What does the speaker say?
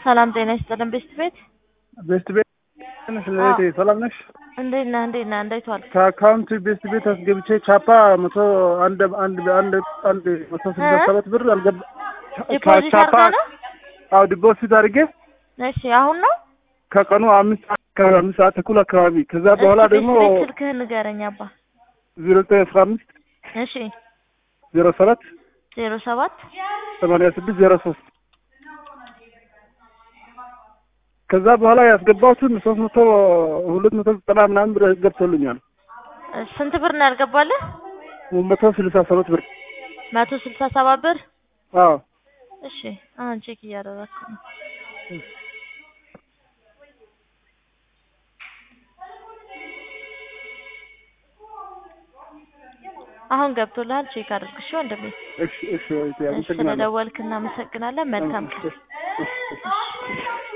ሰላም ጤና ይስጥልን ቤስት ቤት ቤስት ቤት ነሽ? እህቴ ሰላም ነሽ? እንዴት ነህ? እንዴት ነህ? እንዴት ዋልክ? ከአካውንት ቤስት ቤት አስገብቼ ቻፓ መቶ አንድ አንድ አንድ አንድ መቶ ስልሳ ሰባት ብር አልገባ ዲፖዚት ቻፓ አድርገህ ነው? አዎ ዲፖዚት አድርጌ እሺ አሁን ነው? ከቀኑ አምስት ሰዓት አካባቢ አምስት ሰዓት ተኩል አካባቢ ከዛ በኋላ እስኪ ደግሞ ቤት ቤት ስልክህን ንገረኝ አባ። ዜሮ ዘጠኝ አስራ አምስት እሺ ዜሮ ሰባት ዜሮ ሰባት ሰማንያ ስድስት ዜሮ ሶስት ከዛ በኋላ ያስገባሁትን ሶስት መቶ ሁለት መቶ ዘጠና ምናምን ብር ገብቶልኛል። ስንት ብር ነው ያልገባልህ? መቶ ስልሳ ሰባት ብር መቶ ስልሳ ሰባት ብር። አዎ እሺ አሁን ቼክ እያደረኩ ነው። አሁን ገብቶልሃል። ቼክ አድርግ እሺ ወንድሜ። እሺ እሺ እህቴ፣ እሺ አመሰግናለሁ። ስለደወልክ እናመሰግናለን። መልካም ቀን። እሺ፣ እሺ፣ እሺ።